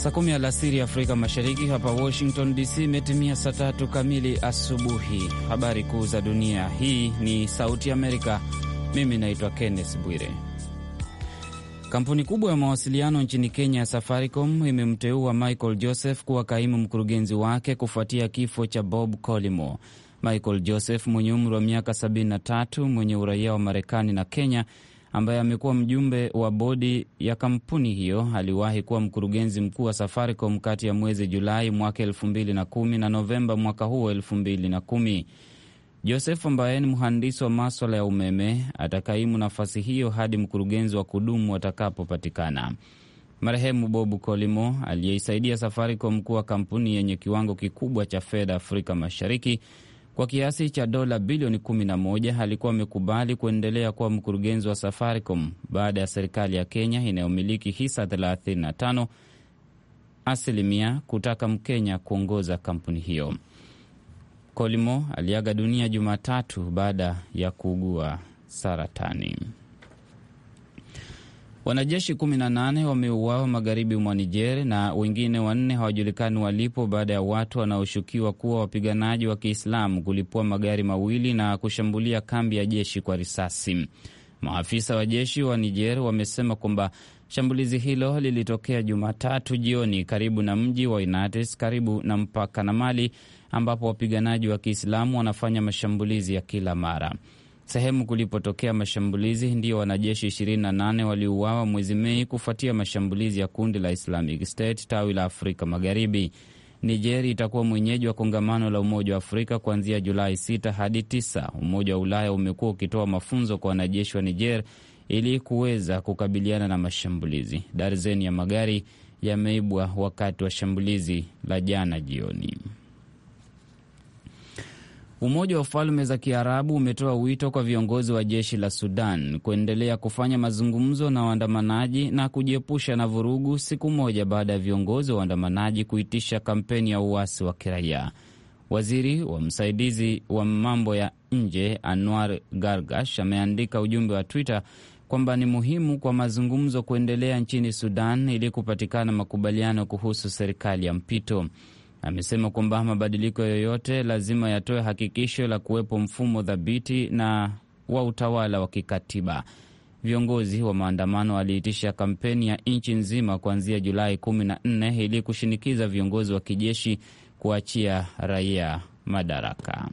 Saa kumi alasiri Afrika Mashariki, hapa Washington DC imetimia saa tatu kamili asubuhi. Habari kuu za dunia, hii ni Sauti Amerika. Mimi naitwa Kenneth Bwire. Kampuni kubwa ya mawasiliano nchini Kenya ya Safaricom imemteua Michael Joseph kuwa kaimu mkurugenzi wake kufuatia kifo cha Bob Collymore. Michael Joseph mwenye umri wa miaka 73 mwenye uraia wa Marekani na Kenya ambaye amekuwa mjumbe wa bodi ya kampuni hiyo aliwahi kuwa mkurugenzi mkuu wa Safaricom kati ya mwezi Julai mwaka elfu mbili na kumi na Novemba mwaka huo elfu mbili na kumi. Joseph ambaye ni mhandisi wa maswala ya umeme atakaimu nafasi hiyo hadi mkurugenzi wa kudumu atakapopatikana. Marehemu Bob Collymore aliyeisaidia Safaricom kuwa kampuni yenye kiwango kikubwa cha fedha Afrika Mashariki kwa kiasi cha dola bilioni 11 alikuwa amekubali kuendelea kuwa mkurugenzi wa Safaricom baada ya serikali ya Kenya inayomiliki hisa 35 asilimia kutaka Mkenya kuongoza kampuni hiyo. Collymore aliaga dunia Jumatatu baada ya kuugua saratani. Wanajeshi 18 wameuawa magharibi mwa Niger na wengine wanne hawajulikani walipo baada ya watu wanaoshukiwa kuwa wapiganaji wa Kiislamu kulipua magari mawili na kushambulia kambi ya jeshi kwa risasi. Maafisa wa jeshi wa Niger wamesema kwamba shambulizi hilo lilitokea Jumatatu jioni karibu na mji wa Inates karibu na mpaka na Mali, ambapo wapiganaji wa Kiislamu wanafanya mashambulizi ya kila mara. Sehemu kulipotokea mashambulizi ndiyo wanajeshi 28 waliuawa mwezi Mei kufuatia mashambulizi ya kundi la Islamic State tawi la Afrika Magharibi. Niger itakuwa mwenyeji wa kongamano la Umoja wa Afrika kuanzia Julai 6 hadi 9. Umoja wa Ulaya umekuwa ukitoa mafunzo kwa wanajeshi wa Niger ili kuweza kukabiliana na mashambulizi. Darzeni ya magari yameibwa wakati wa shambulizi la jana jioni. Umoja wa Falme za Kiarabu umetoa wito kwa viongozi wa jeshi la Sudan kuendelea kufanya mazungumzo na waandamanaji na kujiepusha na vurugu, siku moja baada ya viongozi wa waandamanaji kuitisha kampeni ya uasi wa kiraia. Waziri wa msaidizi wa mambo ya nje Anwar Gargash ameandika ujumbe wa Twitter kwamba ni muhimu kwa mazungumzo kuendelea nchini Sudan ili kupatikana makubaliano kuhusu serikali ya mpito. Amesema kwamba mabadiliko yoyote lazima yatoe hakikisho la kuwepo mfumo thabiti na wa utawala wa kikatiba. Viongozi wa maandamano waliitisha kampeni ya nchi nzima kuanzia Julai 14 ili kushinikiza viongozi wa kijeshi kuachia raia madaraka.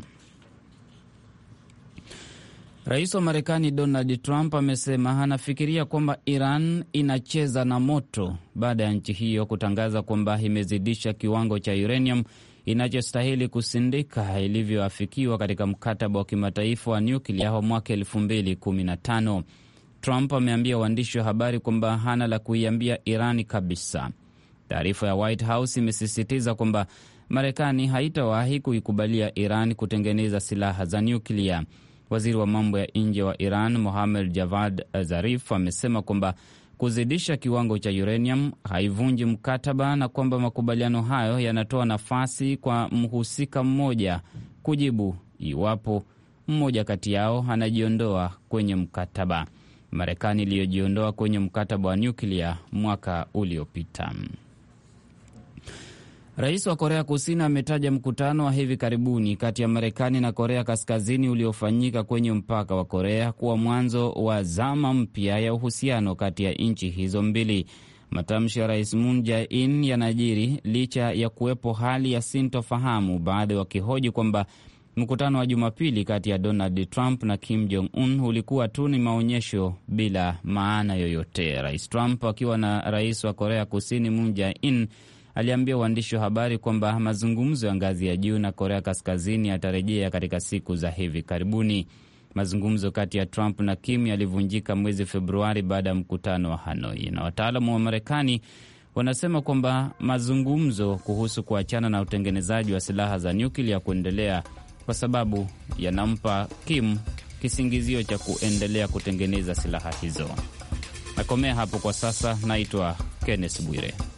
Rais wa Marekani Donald Trump amesema anafikiria kwamba Iran inacheza na moto baada ya nchi hiyo kutangaza kwamba imezidisha kiwango cha uranium inachostahili kusindika ilivyoafikiwa katika mkataba wa kimataifa wa nyuklia wa mwaka 2015. Trump ameambia waandishi wa habari kwamba hana la kuiambia Irani kabisa. Taarifa ya White House imesisitiza kwamba Marekani haitawahi kuikubalia Iran kutengeneza silaha za nyuklia. Waziri wa mambo ya nje wa Iran Mohamed Javad Zarif amesema kwamba kuzidisha kiwango cha uranium haivunji mkataba na kwamba makubaliano hayo yanatoa nafasi kwa mhusika mmoja kujibu iwapo mmoja kati yao anajiondoa kwenye mkataba. Marekani iliyojiondoa kwenye mkataba wa nyuklia mwaka uliopita. Rais wa Korea Kusini ametaja mkutano wa hivi karibuni kati ya Marekani na Korea Kaskazini uliofanyika kwenye mpaka wa Korea kuwa mwanzo wa zama mpya ya uhusiano kati ya nchi hizo mbili. Matamshi ya Rais Moon Jae-in yanajiri licha ya kuwepo hali ya sintofahamu, baadhi wakihoji kwamba mkutano wa Jumapili kati ya Donald Trump na Kim Jong Un ulikuwa tu ni maonyesho bila maana yoyote. Rais Trump akiwa na rais wa Korea Kusini Moon Jae-in aliambia waandishi wa habari kwamba mazungumzo ya ngazi ya juu na Korea Kaskazini yatarejea katika siku za hivi karibuni. Mazungumzo kati ya Trump na Kim yalivunjika mwezi Februari baada ya mkutano wa Hanoi, na wataalamu wa Marekani wanasema kwamba mazungumzo kuhusu kuachana na utengenezaji wa silaha za nyuklia kuendelea kwa sababu yanampa Kim kisingizio cha kuendelea kutengeneza silaha hizo. Nakomea hapo kwa sasa. Naitwa Kenneth Bwire.